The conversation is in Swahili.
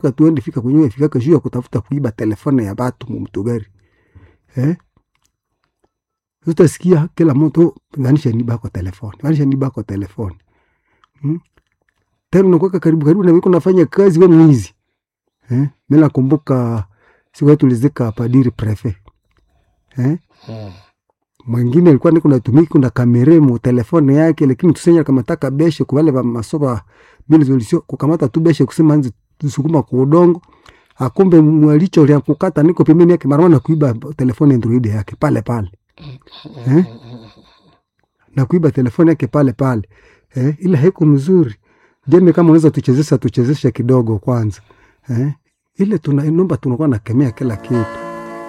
mpaka tuende fika kwenye fikaka juu ya kutafuta kuiba telefone ya batu mumtogari eh? utasikia kila mtu vanisha niba kwa telefoni vanisha niba kwa telefoni hmm? tena unakuweka karibu karibu na wiko nafanya kazi we mwizi eh? mi nakumbuka siku yetu tulizika padiri prefe eh? Mm. mwingine alikuwa niko natumiki kuna kamere mu telefone yake lakini tusenya kamataka beshe kubale ba masoba bili zolisio kukamata tu beshe kusema nzi sukuma ku udongo akumbe mwalicho lya kukata niko pembeni yake marwana kuiba telefone android yake pale pale eh? na kuiba telefone yake pale pale eh? ila haiko mzuri jembe kama unaweza tuchezesha tuchezesha kidogo kwanza eh? ile tuna nomba tunakuwa nakemea kila kitu